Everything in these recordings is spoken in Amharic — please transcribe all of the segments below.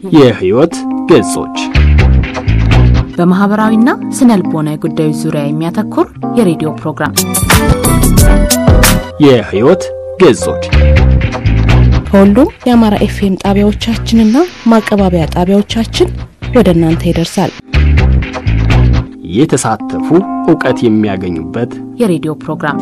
የህይወት ገጾች በማህበራዊና ስነ ልቦናዊ ጉዳዮች ዙሪያ የሚያተኩር የሬዲዮ ፕሮግራም የህይወት ገጾች ከሁሉም የአማራ ኤፍኤም ጣቢያዎቻችንና ማቀባበያ ጣቢያዎቻችን ወደ እናንተ ይደርሳል። የተሳተፉ እውቀት የሚያገኙበት የሬዲዮ ፕሮግራም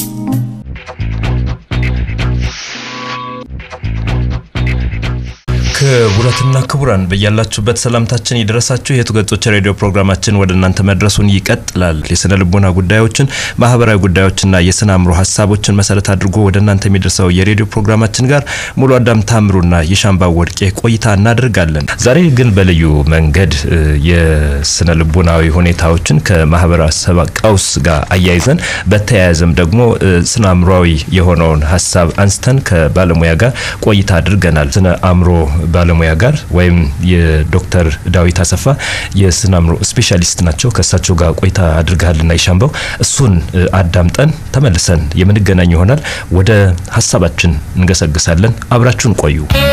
ክቡራትና ክቡራን በያላችሁበት ሰላምታችን የደረሳችሁ የቱ ገጾች ሬዲዮ ፕሮግራማችን ወደ እናንተ መድረሱን ይቀጥላል። የስነ ልቦና ጉዳዮችን፣ ማህበራዊ ጉዳዮችና የስነ አእምሮ ሀሳቦችን መሰረት አድርጎ ወደ እናንተ የሚደርሰው የሬዲዮ ፕሮግራማችን ጋር ሙሉ አዳም ታምሩና የሻምባ ወርቄ ቆይታ እናደርጋለን። ዛሬ ግን በልዩ መንገድ የስነ ልቦናዊ ሁኔታዎችን ከማህበረሰብ ቀውስ ጋር አያይዘን በተያያዘም ደግሞ ስነ አእምሮዊ የሆነውን ሀሳብ አንስተን ከባለሙያ ጋር ቆይታ አድርገናል። ስነ አእምሮ ባለሙያ ጋር ወይም የዶክተር ዳዊት አሰፋ የስነ አእምሮ ስፔሻሊስት ናቸው። ከእሳቸው ጋር ቆይታ አድርገሃልና ይሻምበው እሱን አዳምጠን ተመልሰን የምንገናኝ ይሆናል። ወደ ሀሳባችን እንገሰግሳለን። አብራችሁን ቆዩ።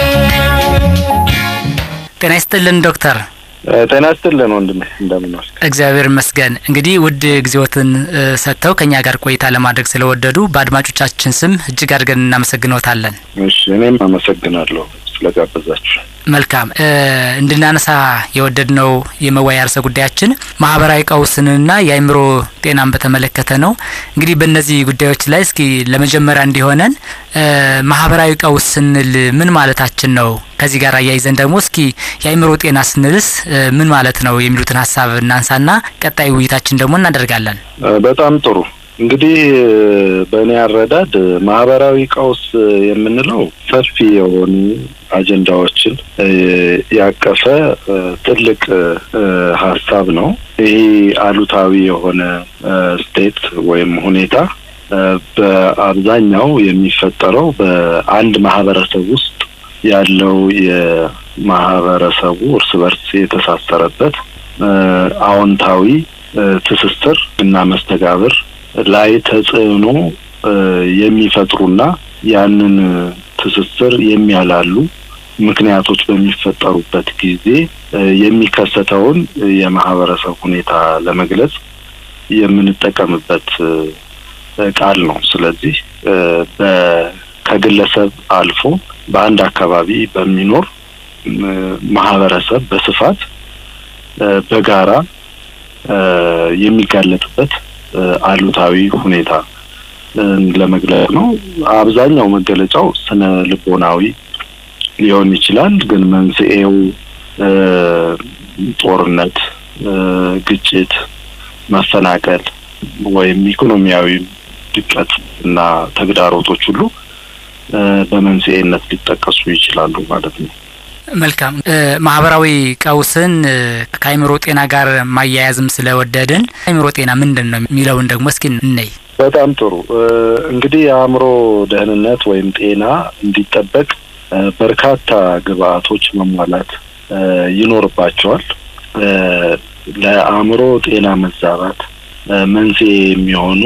ጤና ይስጥልን ዶክተር። ጤና ይስጥልን ወንድሜ፣ እንደምን ዋልክ? እግዚአብሔር ይመስገን። እንግዲህ ውድ ጊዜዎትን ሰጥተው ከኛ ጋር ቆይታ ለማድረግ ስለወደዱ በአድማጮቻችን ስም እጅግ አድርገን እናመሰግኖታለን። እሺ፣ እኔም አመሰግናለሁ ስለጋበዛችሁ። መልካም እንድናነሳ የወደድነው የመወያያ ርዕሰ ጉዳያችን ማህበራዊ ቀውስንና የአእምሮ ጤናን በተመለከተ ነው። እንግዲህ በእነዚህ ጉዳዮች ላይ እስኪ ለመጀመሪያ እንዲሆነን ማህበራዊ ቀውስ ስንል ምን ማለታችን ነው? ከዚህ ጋር አያይዘን ደግሞ እስኪ የአእምሮ ጤና ስንልስ ምን ማለት ነው የሚሉትን ሀሳብ እናንሳና ቀጣይ ውይይታችን ደግሞ እናደርጋለን። በጣም ጥሩ። እንግዲህ በእኔ አረዳድ ማህበራዊ ቀውስ የምንለው ሰፊ የሆኑ አጀንዳዎችን ያቀፈ ትልቅ ሀሳብ ነው። ይሄ አሉታዊ የሆነ ስቴት ወይም ሁኔታ በአብዛኛው የሚፈጠረው በአንድ ማህበረሰብ ውስጥ ያለው የማህበረሰቡ እርስ በርስ የተሳሰረበት አዎንታዊ ትስስር እና መስተጋብር ላይ ተጽዕኖ የሚፈጥሩና ያንን ትስስር የሚያላሉ ምክንያቶች በሚፈጠሩበት ጊዜ የሚከሰተውን የማህበረሰብ ሁኔታ ለመግለጽ የምንጠቀምበት ቃል ነው። ስለዚህ ከግለሰብ አልፎ በአንድ አካባቢ በሚኖር ማህበረሰብ በስፋት በጋራ የሚጋለጥበት አሉታዊ ሁኔታ ለመግለጽ ነው። አብዛኛው መገለጫው ስነ ልቦናዊ ሊሆን ይችላል። ግን መንስኤው ጦርነት፣ ግጭት፣ መፈናቀል ወይም ኢኮኖሚያዊ ድቀት እና ተግዳሮቶች ሁሉ በመንስኤነት ሊጠቀሱ ይችላሉ ማለት ነው። መልካም ማህበራዊ ቀውስን ከአእምሮ ጤና ጋር ማያያዝም ስለወደድን አእምሮ ጤና ምንድን ነው የሚለውን ደግሞ እስኪ እንይ። በጣም ጥሩ። እንግዲህ የአእምሮ ደህንነት ወይም ጤና እንዲጠበቅ በርካታ ግብአቶች መሟላት ይኖርባቸዋል። ለአእምሮ ጤና መዛባት መንስኤ የሚሆኑ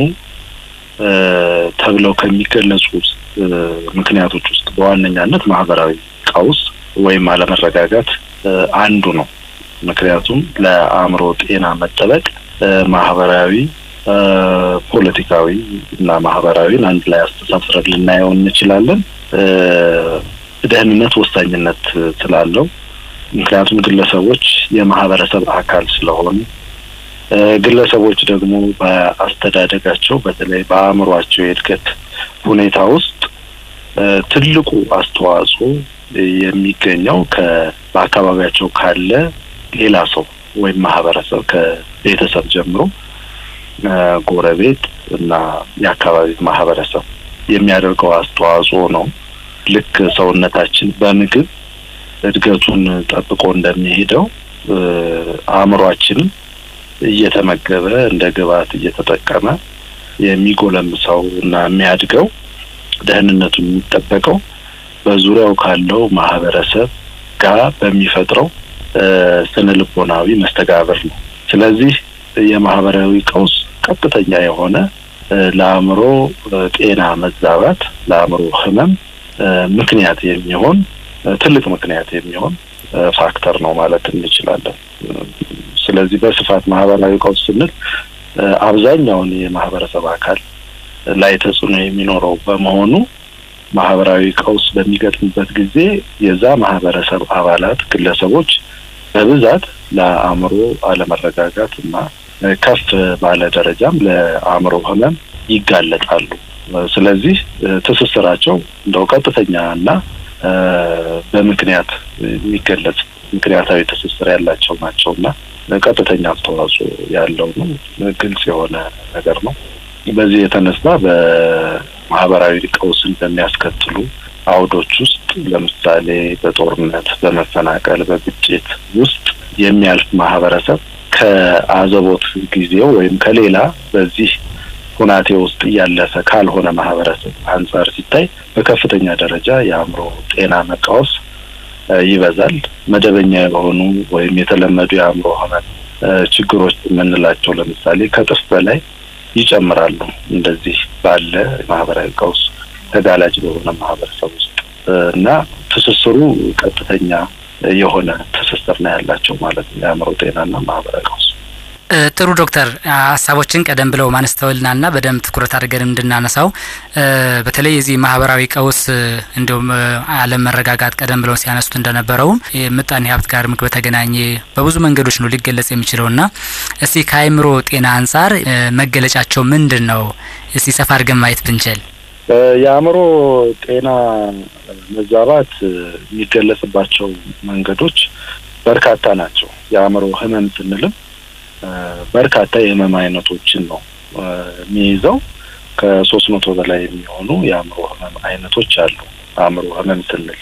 ተብለው ከሚገለጹ ምክንያቶች ውስጥ በዋነኛነት ማህበራዊ ቀውስ ወይም አለመረጋጋት አንዱ ነው። ምክንያቱም ለአእምሮ ጤና መጠበቅ ማህበራዊ፣ ፖለቲካዊ እና ማህበራዊን አንድ ላይ አስተሳስረን ልናየው እንችላለን። ደህንነት ወሳኝነት ስላለው ምክንያቱም ግለሰቦች የማህበረሰብ አካል ስለሆኑ ግለሰቦች ደግሞ በአስተዳደጋቸው በተለይ በአእምሯቸው የእድገት ሁኔታ ውስጥ ትልቁ አስተዋጽኦ የሚገኘው በአካባቢያቸው ካለ ሌላ ሰው ወይም ማህበረሰብ ከቤተሰብ ጀምሮ ጎረቤት እና የአካባቢ ማህበረሰብ የሚያደርገው አስተዋጽኦ ነው። ልክ ሰውነታችን በምግብ እድገቱን ጠብቆ እንደሚሄደው አእምሯችንም እየተመገበ እንደ ግብዓት እየተጠቀመ የሚጎለምሰው እና የሚያድገው ደህንነቱ የሚጠበቀው በዙሪያው ካለው ማህበረሰብ ጋር በሚፈጥረው ስነ ልቦናዊ መስተጋብር ነው። ስለዚህ የማህበራዊ ቀውስ ቀጥተኛ የሆነ ለአእምሮ ጤና መዛባት፣ ለአእምሮ ህመም ምክንያት የሚሆን ትልቅ ምክንያት የሚሆን ፋክተር ነው ማለት እንችላለን። ስለዚህ በስፋት ማህበራዊ ቀውስ ስንል አብዛኛውን የማህበረሰብ አካል ላይ ተጽዕኖ የሚኖረው በመሆኑ ማህበራዊ ቀውስ በሚገጥምበት ጊዜ የዛ ማህበረሰብ አባላት ግለሰቦች በብዛት ለአእምሮ አለመረጋጋት እና ከፍ ባለ ደረጃም ለአእምሮ ህመም ይጋለጣሉ። ስለዚህ ትስስራቸው እንደው ቀጥተኛ እና በምክንያት የሚገለጽ ምክንያታዊ ትስስር ያላቸው ናቸው እና ቀጥተኛ አስተዋጽኦ ያለው ነው። ግልጽ የሆነ ነገር ነው። በዚህ የተነሳ በማህበራዊ ቀውስን በሚያስከትሉ አውዶች ውስጥ ለምሳሌ በጦርነት፣ በመፈናቀል፣ በግጭት ውስጥ የሚያልፍ ማህበረሰብ ከአዘቦት ጊዜው ወይም ከሌላ በዚህ ሁናቴ ውስጥ እያለፈ ካልሆነ ማህበረሰብ አንጻር ሲታይ በከፍተኛ ደረጃ የአእምሮ ጤና መቃወስ ይበዛል። መደበኛ የሆኑ ወይም የተለመዱ የአእምሮ ህመም ችግሮች የምንላቸው ለምሳሌ ከእጥፍ በላይ ይጨምራሉ። እንደዚህ ባለ ማህበራዊ ቀውስ ተጋላጭ በሆነ ማህበረሰብ ውስጥ እና ትስስሩ ቀጥተኛ የሆነ ትስስር ነው ያላቸው ማለት ነው የአእምሮ ጤናና ማህበራዊ ቀውስ። ጥሩ ዶክተር፣ ሀሳቦችን ቀደም ብለው ማንስተውልናልና በደንብ ትኩረት አድርገን እንድናነሳው በተለይ የዚህ ማህበራዊ ቀውስ እንዲሁም አለም መረጋጋት ቀደም ብለው ሲያነሱት እንደነበረውም የምጣኔ ሀብት ጋር ምግብ በተገናኘ በብዙ መንገዶች ነው ሊገለጽ የሚችለውና እስቲ ከአእምሮ ጤና አንጻር መገለጫቸው ምንድን ነው? እስቲ ሰፋ አድርገን ማየት ብንችል። የአእምሮ ጤና መዛባት የሚገለጽባቸው መንገዶች በርካታ ናቸው። የአእምሮ ህመም ስንልም በርካታ የህመም አይነቶችን ነው የሚይዘው። ከሶስት መቶ በላይ የሚሆኑ የአእምሮ ህመም አይነቶች አሉ። አእምሮ ህመም ስንል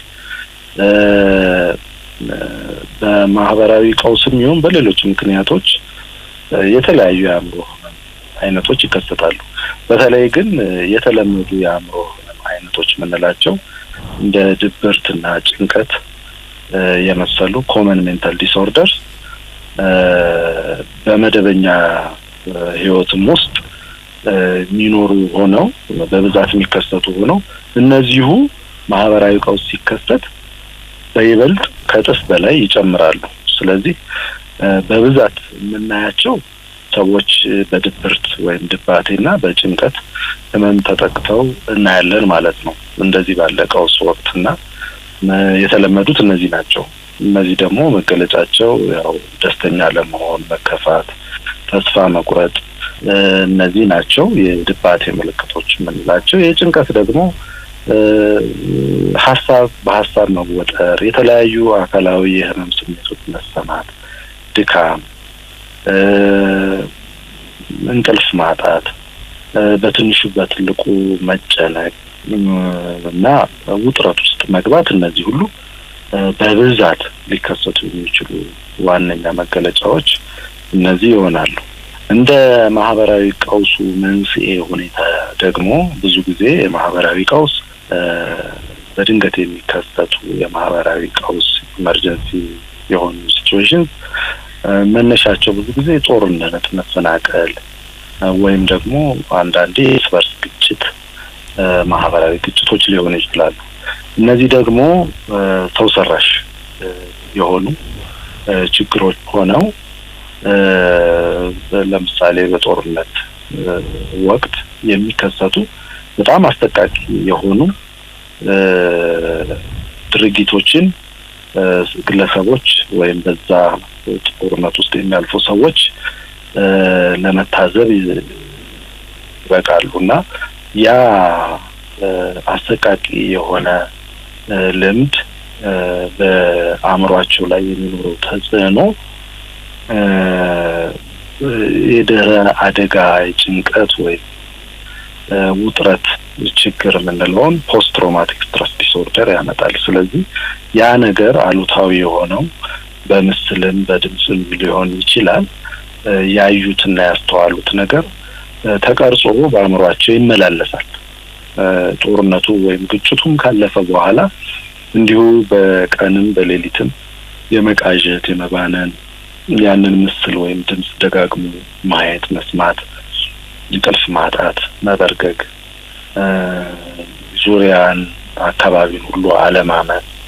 በማህበራዊ ቀውስም ይሁን በሌሎች ምክንያቶች የተለያዩ የአእምሮ ህመም አይነቶች ይከሰታሉ። በተለይ ግን የተለመዱ የአእምሮ ህመም አይነቶች የምንላቸው እንደ ድብርትና ጭንቀት የመሰሉ ኮመን ሜንታል ዲስኦርደርስ በመደበኛ ህይወትም ውስጥ የሚኖሩ ሆነው በብዛት የሚከሰቱ ሆነው እነዚሁ ማህበራዊ ቀውስ ሲከሰት በይበልጥ ከእጥፍ በላይ ይጨምራሉ። ስለዚህ በብዛት የምናያቸው ሰዎች በድብርት ወይም ድባቴና በጭንቀት ህመም ተጠቅተው እናያለን ማለት ነው። እንደዚህ ባለ ቀውስ ወቅትና የተለመዱት እነዚህ ናቸው። እነዚህ ደግሞ መገለጫቸው ያው ደስተኛ ለመሆን፣ መከፋት፣ ተስፋ መቁረጥ እነዚህ ናቸው የድባቴ ምልክቶች የምንላቸው። የጭንቀት ደግሞ ሀሳብ በሀሳብ መወጠር፣ የተለያዩ አካላዊ የህመም ስሜቶች መሰማት፣ ድካም፣ እንቅልፍ ማጣት፣ በትንሹ በትልቁ መጨነቅ እና ውጥረት ውስጥ መግባት እነዚህ ሁሉ በብዛት ሊከሰቱ የሚችሉ ዋነኛ መገለጫዎች እነዚህ ይሆናሉ። እንደ ማህበራዊ ቀውሱ መንስኤ ሁኔታ ደግሞ ብዙ ጊዜ የማህበራዊ ቀውስ በድንገት የሚከሰቱ የማህበራዊ ቀውስ ኢመርጀንሲ የሆኑ ሲቹዌሽን መነሻቸው ብዙ ጊዜ ጦርነት፣ መፈናቀል ወይም ደግሞ አንዳንዴ የእርስ በርስ ግጭት ማህበራዊ ግጭቶች ሊሆኑ ይችላሉ። እነዚህ ደግሞ ሰው ሰራሽ የሆኑ ችግሮች ሆነው ለምሳሌ በጦርነት ወቅት የሚከሰቱ በጣም አስጠቃቂ የሆኑ ድርጊቶችን ግለሰቦች ወይም በዛ ጦርነት ውስጥ የሚያልፉ ሰዎች ለመታዘብ ይበቃሉ እና ያ አሰቃቂ የሆነ ልምድ በአእምሯቸው ላይ የሚኖረው ተጽዕኖ የድህረ አደጋ የጭንቀት ወይም ውጥረት ችግር የምንለውን ፖስት ትራውማቲክ ስትረስ ዲስኦርደር ያመጣል። ስለዚህ ያ ነገር አሉታዊ የሆነው በምስልም በድምፅም ሊሆን ይችላል። ያዩትና ያስተዋሉት ነገር ተቀርጾ በአእምሯቸው ይመላለሳል። ጦርነቱ ወይም ግጭቱም ካለፈ በኋላ እንዲሁ በቀንም በሌሊትም የመቃዠት የመባነን ያንን ምስል ወይም ድምፅ ደጋግሞ ማየት፣ መስማት፣ እንቅልፍ ማጣት፣ መበርገግ፣ ዙሪያን አካባቢን ሁሉ አለማመን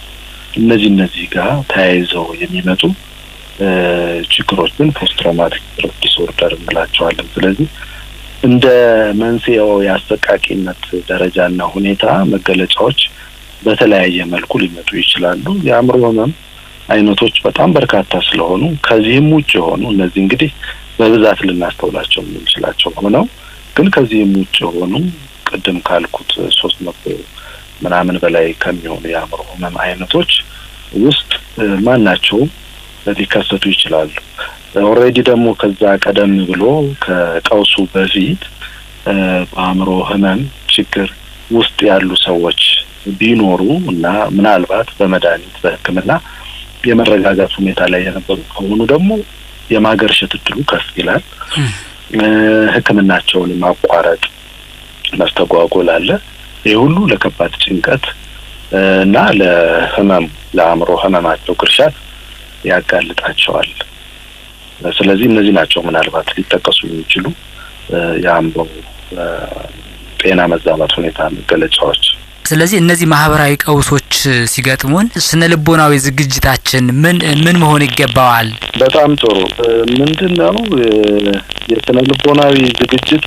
እነዚህ እነዚህ ጋር ተያይዘው የሚመጡ ችግሮችን ፖስት ትራውማቲክ ስትረስ ዲስኦርደር እንላቸዋለን። ስለዚህ እንደ መንስኤው የአሰቃቂነት ደረጃና ሁኔታ መገለጫዎች በተለያየ መልኩ ሊመጡ ይችላሉ። የአእምሮ ህመም አይነቶች በጣም በርካታ ስለሆኑ ከዚህም ውጭ የሆኑ እነዚህ እንግዲህ በብዛት ልናስተውላቸው የምንችላቸው ሆነው ግን ከዚህም ውጭ የሆኑ ቅድም ካልኩት ሶስት መቶ ምናምን በላይ ከሚሆኑ የአእምሮ ህመም አይነቶች ውስጥ ማናቸውም ሊከሰቱ ይችላሉ። ኦልሬዲ ደግሞ ከዛ ቀደም ብሎ ከቀውሱ በፊት በአእምሮ ህመም ችግር ውስጥ ያሉ ሰዎች ቢኖሩ እና ምናልባት በመድኃኒት በሕክምና የመረጋጋት ሁኔታ ላይ የነበሩ ከሆኑ ደግሞ የማገርሸት እድሉ ከፍ ይላል። ሕክምናቸውን ማቋረጥ መስተጓጎል አለ። ይህ ሁሉ ለከባድ ጭንቀት እና ለህመም ለአእምሮ ህመማቸው ግርሻት ያጋልጣቸዋል። ስለዚህ እነዚህ ናቸው ምናልባት ሊጠቀሱ የሚችሉ የአእምሮ ጤና መዛባት ሁኔታ መገለጫዎች። ስለዚህ እነዚህ ማህበራዊ ቀውሶች ሲገጥሙን ስነ ልቦናዊ ዝግጅታችን ምን ምን መሆን ይገባዋል? በጣም ጥሩ። ምንድን ነው የስነ ልቦናዊ ዝግጅቱ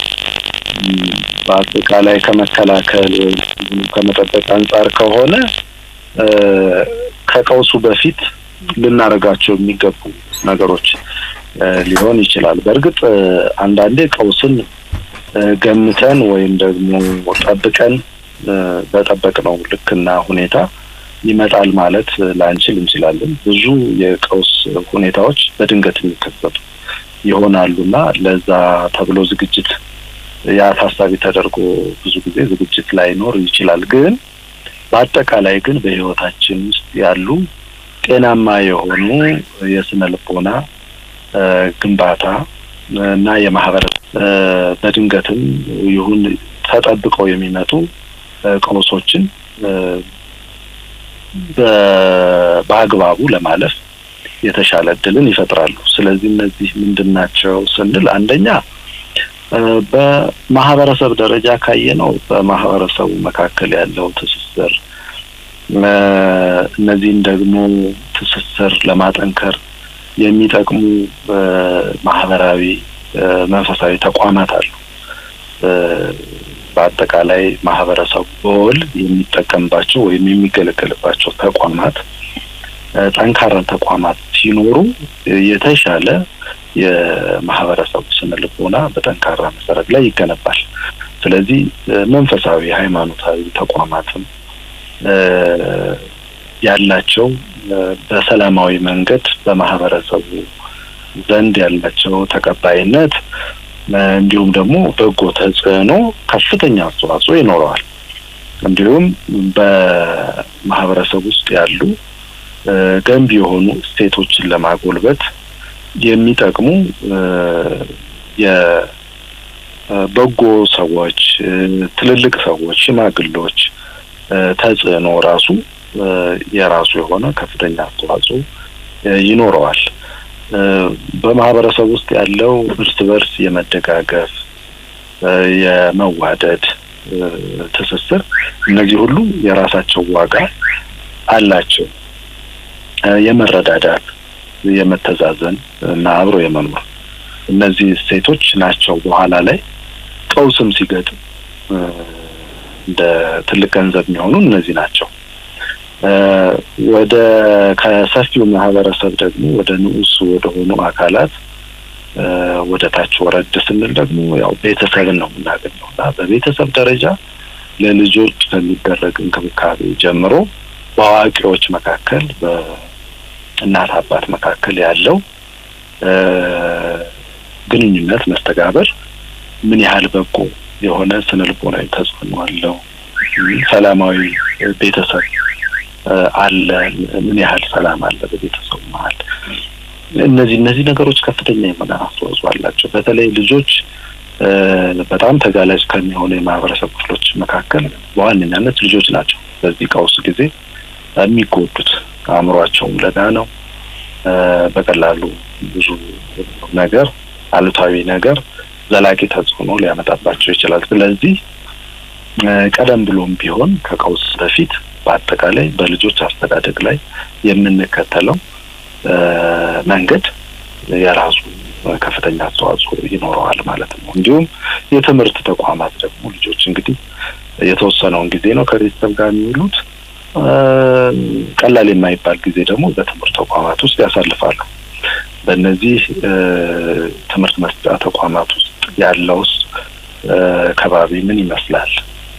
በአጠቃላይ ከመከላከል ከመጠበቅ አንጻር ከሆነ ከቀውሱ በፊት ልናደርጋቸው የሚገቡ ነገሮች ሊሆን ይችላል። በእርግጥ አንዳንዴ ቀውስን ገምተን ወይም ደግሞ ጠብቀን በጠበቅነው ልክና ሁኔታ ይመጣል ማለት ላንችል እንችላለን። ብዙ የቀውስ ሁኔታዎች በድንገት የሚከሰቱ ይሆናሉና ለዛ ተብሎ ዝግጅት ያ ታሳቢ ተደርጎ ብዙ ጊዜ ዝግጅት ላይኖር ይችላል። ግን በአጠቃላይ ግን በሕይወታችን ውስጥ ያሉ ጤናማ የሆኑ የስነ ልቦና ግንባታ እና የማህበረሰብ በድንገትም ይሁን ተጠብቀው የሚመጡ ቀውሶችን በአግባቡ ለማለፍ የተሻለ እድልን ይፈጥራሉ። ስለዚህ እነዚህ ምንድን ናቸው ስንል አንደኛ በማህበረሰብ ደረጃ ካየነው በማህበረሰቡ መካከል ያለው ትስስር እነዚህን ደግሞ ትስስር ለማጠንከር የሚጠቅሙ ማህበራዊ መንፈሳዊ ተቋማት አሉ። በአጠቃላይ ማህበረሰቡ በወል የሚጠቀምባቸው ወይም የሚገለገልባቸው ተቋማት ጠንካራ ተቋማት ሲኖሩ የተሻለ የማህበረሰቡ ስነ ልቦና በጠንካራ መሰረት ላይ ይገነባል። ስለዚህ መንፈሳዊ ሃይማኖታዊ ተቋማትም ያላቸው በሰላማዊ መንገድ በማህበረሰቡ ዘንድ ያላቸው ተቀባይነት እንዲሁም ደግሞ በጎ ተጽዕኖ ከፍተኛ አስተዋጽኦ ይኖረዋል። እንዲሁም በማህበረሰብ ውስጥ ያሉ ገንቢ የሆኑ እሴቶችን ለማጎልበት የሚጠቅሙ የበጎ ሰዎች፣ ትልልቅ ሰዎች፣ ሽማግሌዎች ተጽዕኖ ራሱ የራሱ የሆነ ከፍተኛ አስተዋጽኦ ይኖረዋል። በማህበረሰብ ውስጥ ያለው እርስ በርስ የመደጋገፍ የመዋደድ ትስስር እነዚህ ሁሉ የራሳቸው ዋጋ አላቸው። የመረዳዳት፣ የመተዛዘን እና አብሮ የመኖር እነዚህ እሴቶች ናቸው በኋላ ላይ ቀውስም ሲገጥም እንደ ትልቅ ገንዘብ የሚሆኑ እነዚህ ናቸው። ወደ ከሰፊው ማህበረሰብ ደግሞ ወደ ንዑስ ወደ ሆኑ አካላት ወደ ታች ወረድ ስንል ደግሞ ያው ቤተሰብን ነው የምናገኘው እና በቤተሰብ ደረጃ ለልጆች ከሚደረግ እንክብካቤ ጀምሮ በአዋቂዎች መካከል በእናት አባት መካከል ያለው ግንኙነት መስተጋበር ምን ያህል በጎ የሆነ ስነ ልቦናዊ ተጽዕኖ አለው? ሰላማዊ ቤተሰብ አለ? ምን ያህል ሰላም አለ በቤተሰቡ መሀል? እነዚህ እነዚህ ነገሮች ከፍተኛ የሆነ አስተዋጽኦ አላቸው። በተለይ ልጆች በጣም ተጋላጭ ከሚሆኑ የማህበረሰብ ክፍሎች መካከል በዋነኛነት ልጆች ናቸው። በዚህ ቀውስ ጊዜ የሚጎዱት አእምሯቸውም ለጋ ነው። በቀላሉ ብዙ ነገር አሉታዊ ነገር ዘላቂ ተጽዕኖ ሊያመጣባቸው ይችላል። ስለዚህ ቀደም ብሎም ቢሆን ከቀውስ በፊት በአጠቃላይ በልጆች አስተዳደግ ላይ የምንከተለው መንገድ የራሱ ከፍተኛ አስተዋጽኦ ይኖረዋል ማለት ነው። እንዲሁም የትምህርት ተቋማት ደግሞ ልጆች እንግዲህ የተወሰነውን ጊዜ ነው ከቤተሰብ ጋር የሚውሉት። ቀላል የማይባል ጊዜ ደግሞ በትምህርት ተቋማት ውስጥ ያሳልፋሉ። በእነዚህ ትምህርት መስጫ ተቋማት ውስጥ ያለውስ ከባቢ ምን ይመስላል?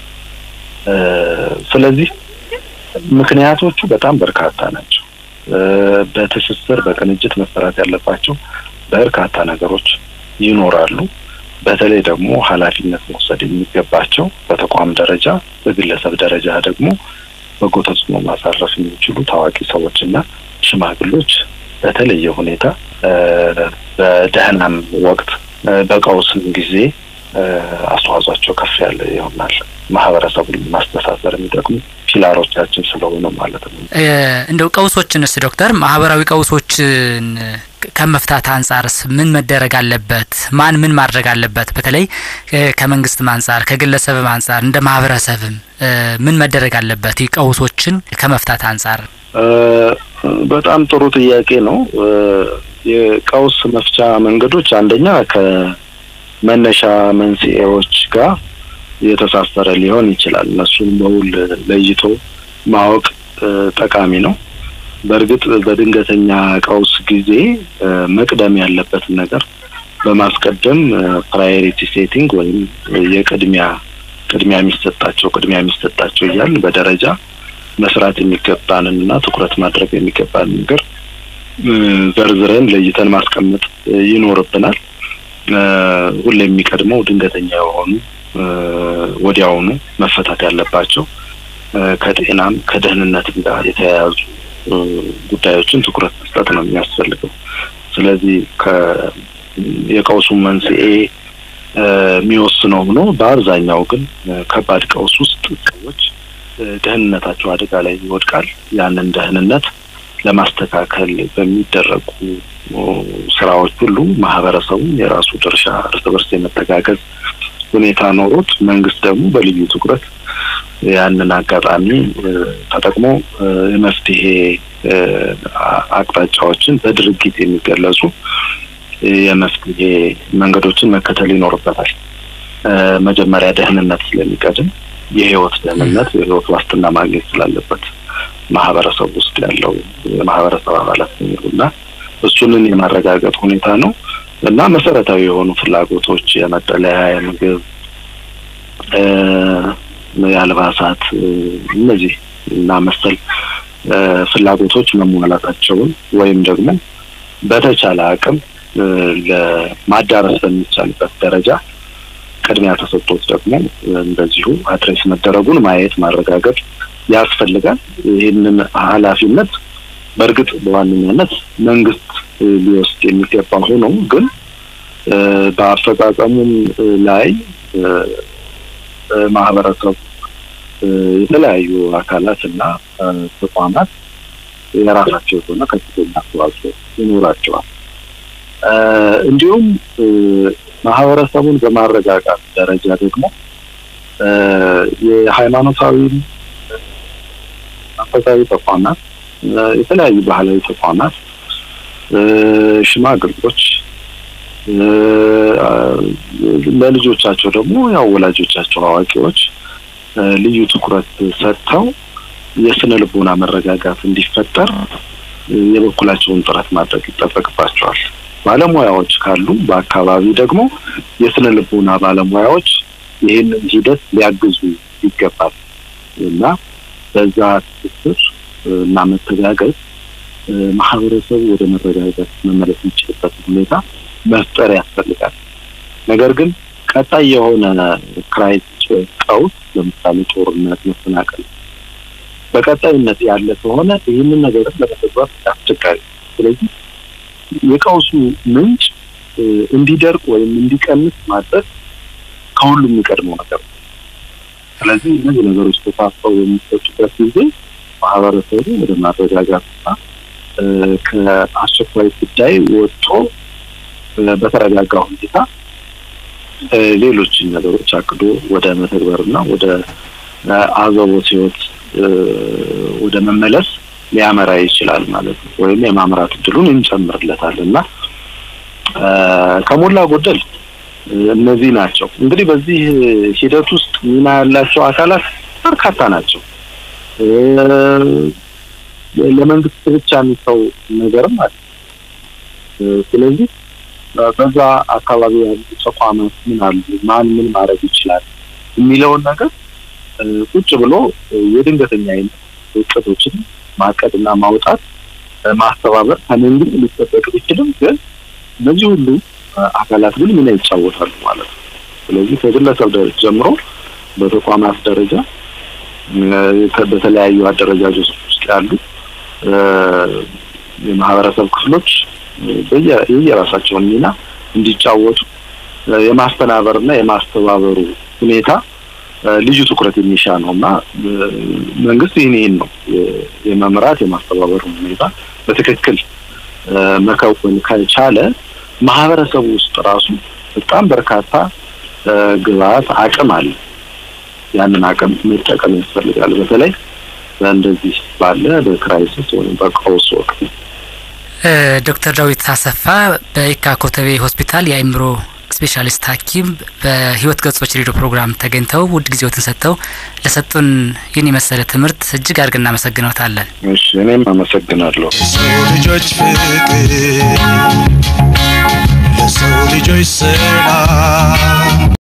ስለዚህ ምክንያቶቹ በጣም በርካታ ናቸው። በትስስር በቅንጅት መሰራት ያለባቸው በርካታ ነገሮች ይኖራሉ። በተለይ ደግሞ ኃላፊነት መውሰድ የሚገባቸው በተቋም ደረጃ፣ በግለሰብ ደረጃ ደግሞ በጎ ተጽዕኖ ማሳረፍ የሚችሉ ታዋቂ ሰዎችና ሽማግሎች በተለየ ሁኔታ በደህናም ወቅት በቀውስም ጊዜ አስተዋጽኦቸው ከፍ ያለ ይሆናል። ማህበረሰቡን ማስተሳሰር የሚጠቅሙ ፒላሮቻችን ስለሆኑ ማለት ነው። እንደው ቀውሶችንስ ዶክተር ማህበራዊ ቀውሶችን ከመፍታት አንጻርስ ምን መደረግ አለበት? ማን ምን ማድረግ አለበት? በተለይ ከመንግስትም አንጻር ከግለሰብም አንጻር እንደ ማህበረሰብም ምን መደረግ አለበት? ቀውሶችን ከመፍታት አንጻር በጣም ጥሩ ጥያቄ ነው። የቀውስ መፍቻ መንገዶች አንደኛ ከመነሻ መንስኤዎች ጋር የተሳሰረ ሊሆን ይችላል። እነሱን በውል ለይቶ ማወቅ ጠቃሚ ነው። በእርግጥ በድንገተኛ ቀውስ ጊዜ መቅደም ያለበትን ነገር በማስቀደም ፕራዮሪቲ ሴቲንግ ወይም የቅድሚያ ቅድሚያ የሚሰጣቸው ቅድሚያ የሚሰጣቸው እያል በደረጃ መስራት የሚገባንን እና ትኩረት ማድረግ የሚገባንን ነገር ዘርዝረን ለይተን ማስቀመጥ ይኖርብናል። ሁሌ የሚቀድመው ድንገተኛ የሆኑ ወዲያውኑ መፈታት ያለባቸው ከጤናም ከደህንነትም ጋር የተያያዙ ጉዳዮችን ትኩረት መስጠት ነው የሚያስፈልገው። ስለዚህ የቀውሱን መንስኤ የሚወስነው ሆኖ በአብዛኛው ግን ከባድ ቀውስ ውስጥ ሰዎች ደህንነታቸው አደጋ ላይ ይወድቃል። ያንን ደህንነት ለማስተካከል በሚደረጉ ስራዎች ሁሉ ማህበረሰቡ የራሱ ድርሻ እርስ በርስ የመተጋገዝ ሁኔታ ኖሮት መንግስት ደግሞ በልዩ ትኩረት ያንን አጋጣሚ ተጠቅሞ የመፍትሄ አቅጣጫዎችን በድርጊት የሚገለጹ የመፍትሄ መንገዶችን መከተል ይኖርበታል። መጀመሪያ ደህንነት ስለሚቀድም የህይወት ደህንነት የህይወት ዋስትና ማግኘት ስላለበት ማህበረሰብ ውስጥ ያለው የማህበረሰብ አባላት እና እሱንን የማረጋገጥ ሁኔታ ነው እና መሰረታዊ የሆኑ ፍላጎቶች የመጠለያ፣ የምግብ፣ የአልባሳት እነዚህ እና መሰል ፍላጎቶች መሟላታቸውን ወይም ደግሞ በተቻለ አቅም ለማዳረስ በሚቻልበት ደረጃ ቅድሚያ ተሰጥቶት ደግሞ እንደዚሁ አድሬስ መደረጉን ማየት ማረጋገጥ ያስፈልጋል። ይህንን ኃላፊነት በእርግጥ በዋነኛነት መንግስት ሊወስድ የሚገባ ሆኖ ግን በአፈጻጸሙም ላይ ማህበረሰቡ የተለያዩ አካላት እና ተቋማት የራሳቸው የሆነ ከፍተኛ አስተዋጽኦ ይኖራቸዋል። እንዲሁም ማህበረሰቡን በማረጋጋት ደረጃ ደግሞ የሃይማኖታዊ መንፈሳዊ ተቋማት፣ የተለያዩ ባህላዊ ተቋማት፣ ሽማግሎች ለልጆቻቸው ደግሞ ያው ወላጆቻቸው አዋቂዎች ልዩ ትኩረት ሰጥተው የስነ ልቦና መረጋጋት እንዲፈጠር የበኩላቸውን ጥረት ማድረግ ይጠበቅባቸዋል። ባለሙያዎች ካሉ በአካባቢ ደግሞ የስነ ልቦና ባለሙያዎች ይህንን ሂደት ሊያግዙ ይገባል እና በዛ ትስስር እና መተጋገዝ ማህበረሰቡ ወደ መረጋጋት መመለስ የሚችልበት ሁኔታ መፍጠር ያስፈልጋል። ነገር ግን ቀጣይ የሆነ ክራይሲስ ወይ ቀውስ ለምሳሌ ጦርነት፣ መፈናቀል በቀጣይነት ያለ ከሆነ ይህንን ነገርን ለመተግበር አስቸጋሪ። ስለዚህ የቀውሱ ምንጭ እንዲደርቅ ወይም እንዲቀንስ ማድረግ ከሁሉም የሚቀድመው ነገር ነው። ስለዚህ እነዚህ ነገሮች ተሳስበው የሚሰጡበት ጊዜ ማህበረሰቡ ወደ ማረጋጋትና ከአስቸኳይ ጉዳይ ወጥቶ በተረጋጋ ሁኔታ ሌሎችን ነገሮች አቅዶ ወደ መተግበርና ወደ አዘቦት ህይወት ወደ መመለስ ሊያመራ ይችላል ማለት ነው። ወይም የማምራት እድሉን እንጨምርለታል እና ከሞላ ጎደል እነዚህ ናቸው። እንግዲህ በዚህ ሂደት ውስጥ ሚና ያላቸው አካላት በርካታ ናቸው። ለመንግስት ብቻ የሚተው ነገርም አለ። ስለዚህ በዛ አካባቢ ያሉ ተቋማት ምን አሉ፣ ማን ምን ማድረግ ይችላል የሚለውን ነገር ቁጭ ብሎ የድንገተኛ አይነት እቅዶችን ማቀድና ማውጣት ማስተባበር ከመንግስት ሊጠበቅ ቢችልም ግን እነዚህ ሁሉ አካላት ግን ሚና ይጫወታሉ ማለት ነው። ስለዚህ ከግለሰብ ደረጃ ጀምሮ በተቋማት ደረጃ በተለያዩ አደረጃጆች ውስጥ ያሉ የማህበረሰብ ክፍሎች የየራሳቸውን ሚና እንዲጫወቱ የማስተናበርና የማስተባበሩ ሁኔታ ልዩ ትኩረት የሚሻ ነው እና መንግስት ይህን ይህን ነው የመምራት የማስተባበሩ ሁኔታ በትክክል መከወን ከቻለ ማህበረሰቡ ውስጥ ራሱ በጣም በርካታ ግብአት አቅም አለ። ያንን አቅም መጠቀም ያስፈልጋል። በተለይ በእንደዚህ ባለ በክራይሲስ ወይም በቀውስ ወቅት። ዶክተር ዳዊት አሰፋ በየካ ኮተቤ ሆስፒታል የአእምሮ ስፔሻሊስት ሐኪም በህይወት ገጾች ሬዲዮ ፕሮግራም ተገኝተው ውድ ጊዜዎትን ሰጥተው ለሰጡን ይህን የመሰለ ትምህርት እጅግ አድርገን እናመሰግነውታለን። እሺ፣ እኔም አመሰግናለሁ። የሰው ልጆች ፍቅር ለሰው ልጆች ሰላም